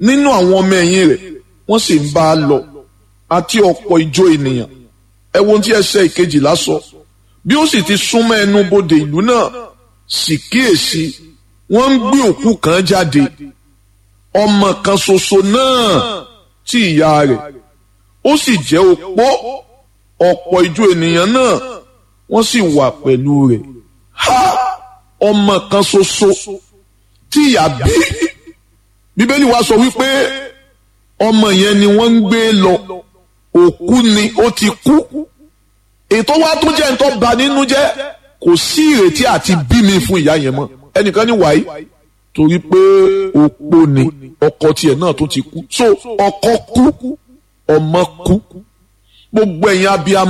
nínú àwọn ọmọ ẹ̀yìn rẹ̀ wọ́n sì ń bá a lọ àti ọ̀pọ̀ ìjọ ènìyàn ẹ wo ohun tí ẹsẹ̀ ìkejìlá sọ bí ó sì ti súnmọ́ ẹnu bodè ìlú náà sì kíyèsí wọ́n ń gbé òkú kan jáde ọmọ kan ṣoṣo náà tí ìyá rẹ̀ ó sì jẹ́ opó ọ̀pọ̀ ìjọ ènìyàn náà wọ́n sì wà pẹ̀lú rẹ̀ ha ọmọ kan ṣoṣo tí ìyá bí bíbélì wa sọ wípé ọmọ yẹn ni wọ́n ń gbé lọ òkú ni ó ti kú ètò wa tó jẹ́ nǹkan bà nínú jẹ́ kò sí ìrètí àti bí mi fún ìyá yẹn mọ́ ẹnìkan ní wàyí torí pé opó ni ọkọ tiẹ̀ náà tó ti kú so ọkọ kú ọmọ kú gbogbo ẹ̀yin abiyamọ.